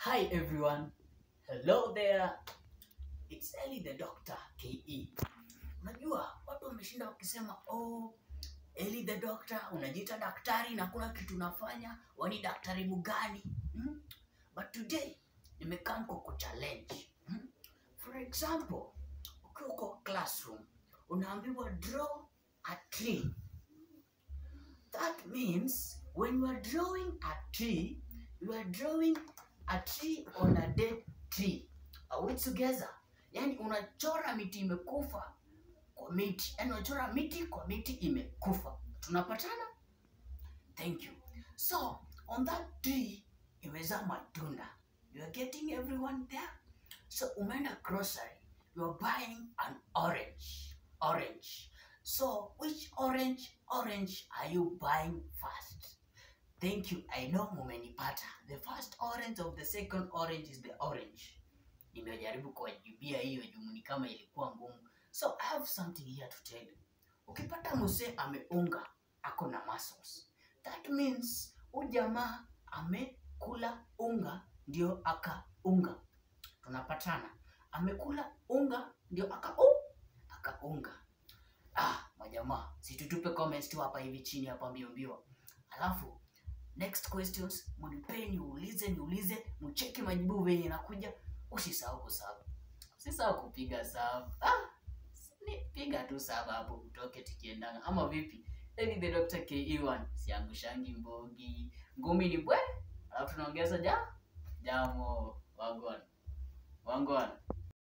Hi everyone. Hello there. It's Ellie the Doctor KE. Unajua watu wameshinda wakisema oh, Ellie the Doctor unajiita daktari na kuna kitu unafanya, wani daktari mgani? Hmm? But today nimekaa kwa challenge. Hmm? For example, ukiwa kwa classroom unaambiwa draw a tree. That means when you are drawing a tree, you are drawing a tree on a dead tree. Are we together? Yani unachora miti imekufa kwa miti, yani unachora miti kwa miti imekufa. Tunapatana? Thank you. So on that tree imezaa matunda. You are getting everyone there? So umeenda grocery, you are buying an orange. Orange. So which orange orange are you buying first? Thank you. I know mumenipata. The first orange of the second orange is the orange. Nimejaribu kuwajibia hiyo juu ni kama ilikuwa ngumu. So I have something here to tell you. Ukipata mzee ameunga ako na muscles. That means huyu jamaa amekula unga ndio akaunga. Tunapatana. Amekula unga ndio aka akaunga. Ah, majamaa, situtupe comments tu hapa hivi chini hapa mbio mbio. Alafu next questions mnipee niulize niulize, mcheki majibu venye inakuja. Usisahau kusub, usisahau kupiga sub. Ah, ni piga tu sub hapo utoke tukiendanga, ama vipi? Eli the Dr. KE1 siangushangi mbogi, ngumi ni bwe, alafu tunaongeza ja jamo wagwan wangwan